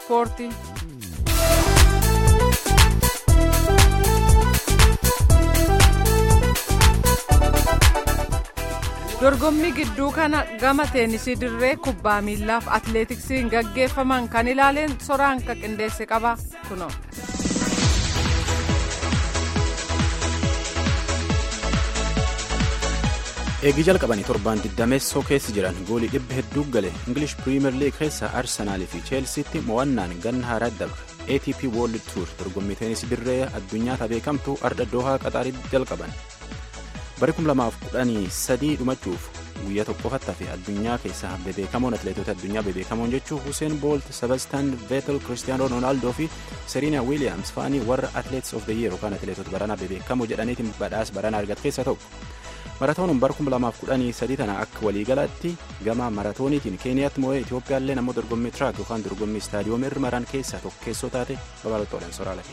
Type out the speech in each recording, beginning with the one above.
ispoortii. dorgommii gidduu kana gama teenisii dirree kubbaa miillaaf atileetiksiin gaggeeffaman kan ilaaleen soraan ka qindeesse qaba kuno. eegii jalqabanii torbaan digdameessoo keessa jiran goolii dhibba hedduu gale ingilish piriimer liig keessa arsenaalii fi cheelsiitti mo'annaan ganna haaraa dabre atp world tour dorgommii teenisii dirree addunyaa beekamtu ardha doohaa qaxaaritti jalqaban bara 2013 dhumachuuf guyyaa tokkoffatti hafe addunyaa keessaa bebeekamoon atileetota addunyaa bebeekamoon jechuun huseen boolt sebastaan veetel kiristiyaanoo roonaaldoo fi seriina wiiliyaams fa'anii warra atileets of the year yookaan atileetota baranaa bebeekamoo jedhaniitiin badhaasa baranaa argate keessa tokko maratooniin bara 2013 tana akka waliigalaatti gama maratooniitiin keeniyaatti moo'ee itiyoophiyaallee namoo dorgommii tiraak yookaan dorgommii istaadiyoomii irra maran keessaa tokkeessoo taate babal'oottoodhaan soraala.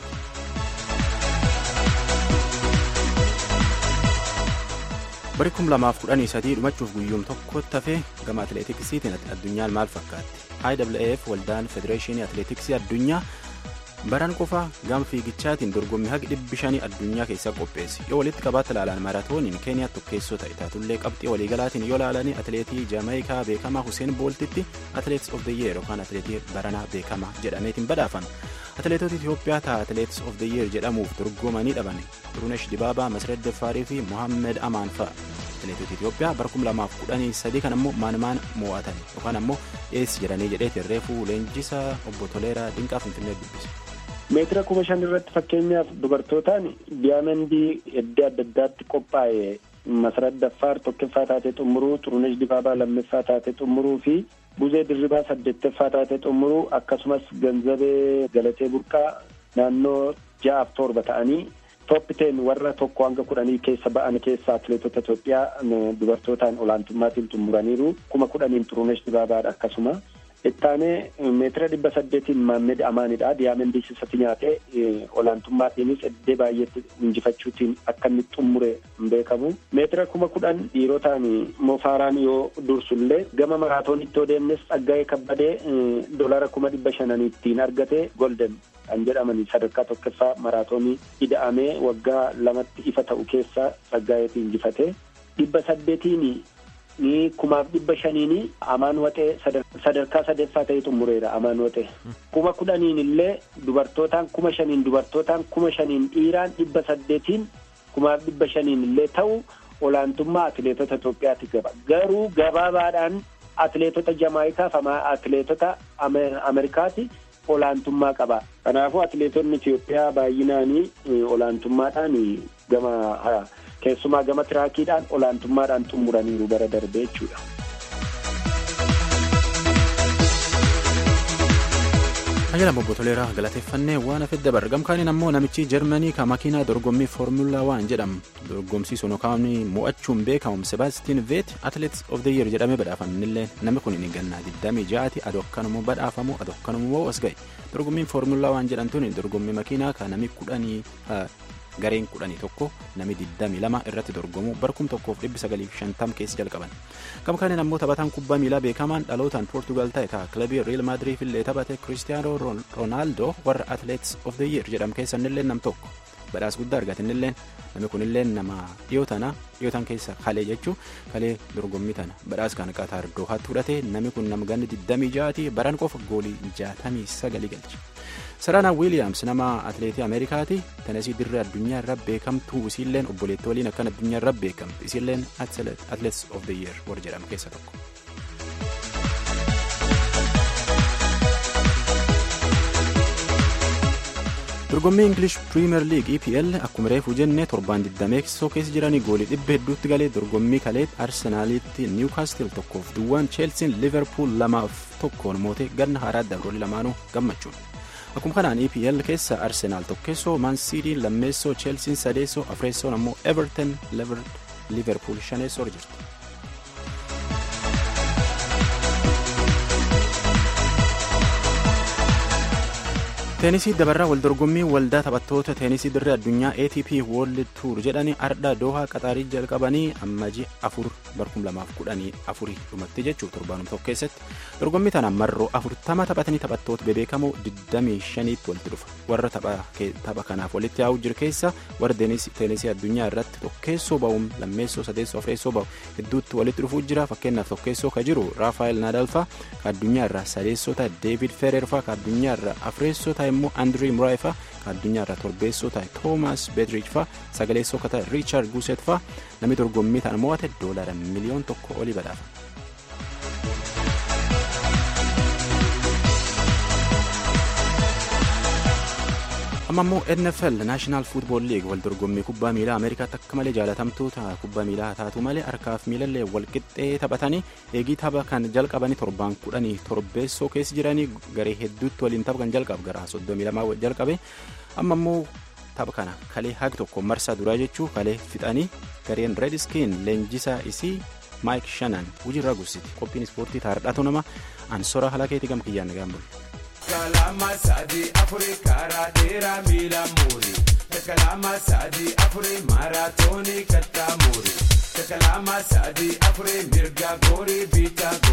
bari 2013 dhumachuuf guyyuum tokkotti hafe gama atileetiksiitiin addunyaan maal fakkaatti iwf waldaan federeeshinii atileetiksii addunyaa baran qofa gama fiigichaatiin dorgommii haqi dhibbi shanii addunyaa keessaa qopheesse yoo walitti qabaatti ilaalan maratooniin keeniyaa tokkeessoo ta'e taatullee qabxii waliigalaatiin yoo ilaalanii atileetii jaamaayikaa beekamaa huseen booltitti atileets of the year yookaan atileetii baranaa beekamaa jedhameetiin badhaafame atileetota itiyoophiyaa ta'a atileets of the year jedhamuuf dorgomanii dhaban turunesh dibaabaa masred defaarii fi mohammed amaan fa'a atileetota itiyoophiyaa bara 2013 kan ammoo maanmaan mo'atan yookaan ammoo eessi jedhanii jedheetiin reefuu leenjisaa obbo Toleeraa Dinqaa Finfinnee dubbise. meetira kuma shan irratti fakkeenyaaf dubartootaan diyaamandii iddoo adda addaatti qophaa'e masarat daffaar tokkoffaa taatee xumuruu xurunesh dibaabaa lammaffaa taatee xumuruu fi buzee dirribaa saddeettaffaa taatee xumuruu akkasumas ganzabee galatee burqaa naannoo ja'aaf torba ta'anii tooppiteen warra tokko hanga kudhanii keessa ba'an keessa atileetota Itoophiyaa dubartootaan olaantummaatiin xumuraniiru kuma kudhaniin xurunesh dibaabaadha akkasuma. ittaanee meetira dhibba saddeetiin maammed amaanidha diyaamandii sisatti nyaatee olaantummaatiinis eddee baay'eetti injifachuutiin akka inni xumure hin beekamu meetira kuma kudhan dhiirotaan mofaaraan yoo dursullee gama maraatoonitti yoo deemnes xaggaa'ee kabbadee dolara kuma dhibba shananiittiin argate golden kan jedhamanii sadarkaa tokkoffaa maraatoonii ida'amee waggaa lamatti ifa ta'u keessa xaggaa'eetti injifate dhibba saddeetiin ni kumaaf dhibba shaniini amaan waxee sadarkaa sadeeffaa ta'e xumureera amaan waxee kuma kudhaniin illee dubartootaan kuma shaniin dubartootaan kuma shaniin dhiiraan dhibba saddeetiin kumaaf dhibba shaniin illee ta'u olaantummaa atileetota Itoophiyaatti gaba garuu gabaabaadhaan atileetota Jamaayikaaf atileetota Ameerikaati olaantummaa qaba kanaafuu atileetonni Itoophiyaa baay'inaanii olaantummaadhaan gama keessumaa gama tiraakiidhaan olaantummaadhaan xumuraniiru bara darbee jechuudha. Ajala obbo Toleeraa galateeffannee waan hafe dabar gamkaaniin ammoo namichi Jarmanii kan makiinaa dorgommii Foormulaa waan jedhamu dorgomsiisuun yookaan mo'achuun beekamu Sebaastiin Veet Atileets of the Year jedhamee badhaafamnillee namni kun ni gannaa 26 adoo akkanuma badhaafamu adoo akkanuma as ga'e dorgommiin Foormulaa waan jedhamtuun dorgommii makiinaa kan namni kudhanii gareen kudhanii tokko nami 22 irratti dorgomu barkum tokkoof 950 keessa jalqaban gama kanaan ammoo taphataan kubbaa miilaa beekamaan dhalootaan poortugaal ta'e ta'a kilabii riil maadiriif illee taphate kiristiyaanoo roonaaldoo warra atileets of the year jedhamu keessannillee nam tokko badhaas guddaa argatinillee namni kunillee nama dhiyoo tana dhiyootan keessa kalee jechuu kalee dorgommii tana badhaas kan qatar doohaatti fudhate namni kun nama ganni 26ti baran qofa goolii 69 galche. Saraanaa Wiiliyaams nama atileetii Ameerikaati. Tenesii dirree addunyaa irra beekamtuu isiilleen obboleettii waliin akkan addunyaa irra beekamtu isiilleen atileets of the year warra jedhamu keessa tokko. dorgommii ingilish piriimer liig epl akkuma reefuu jennee torbaan 20 keessa jiranii goolii dhibba hedduutti galee dorgommii kaleet arsenaalitti niwkaastil tokkoof duwwaan cheelsiin liverpool lamaaf tokkoon mootee ganna haaraa dabroolii lamaanuu gammachuun. akkuma kanaan epl keessa arsenaal tokkeessoo maansiidiin lammeessoo cheelsiin sadeessoo afreessoon ammoo everton liverpool shaneessoo jirti. teenisii dabarraa waldorgommii waldaa taphattoota teenisii dirree addunyaa atp world tour jedhanii ardha doohaa qaxaarii jalqabanii ammaji afur barkum lamaaf kudhanii afurii dhumatti jechuun torbaanum tokko keessatti dorgommii tana marroo afurtama taphatanii taphattoota bebeekamoo 25tti walitti dhufa warra tapha kanaaf walitti yaa'uu jiru keessa warra teenisii addunyaa irratti tokkeessoo ba'uun lammeessoo sadeessoo afreessoo ba'u hedduutti walitti dhufuu jira fakkeenyaaf tokkeessoo ka jiru raafaayil naadalfaa ka addunyaa irraa sadeessoo ta'e deevid fereerfaa ka addunyaa irraa afreessoo ta'e immoo andrii muraayifa ka addunyaa irraa torbeessoo ta'e toomaas beedriich faa sagaleessoo ka ta'e riichaard guuset faa namni dorgommii ta'an mo'ate doolara miliyoon tokko olii badhaafa. amma immoo nfl naashinaal fuutbool liig wal dorgommii kubbaa miilaa ameerikaatti akka malee jaalatamtuu kubbaa miilaa taatu malee harkaaf miilallee walqixxee taphatanii eegii tapha kan jalqabanii torbaan kudhanii torbeessoo keessa jiranii garee hedduutti waliin tapha kan jalqabu gara soddomii lamaa jalqabe amma immoo tapha kana kalee haqi tokko marsaa duraa jechuu kalee fixanii gareen reediskiin leenjisaa isii maayik shanan hojiirra gursiti qophiin ispoortii taardhatu nama ansora halakeetii gam kiyyaan gaambul. kalama sadi afuri karaa dheeraa miila muuri kalama sadi afuri maaraatoonii kattaa muuri kalama sadi afuri mirga goorii biitaa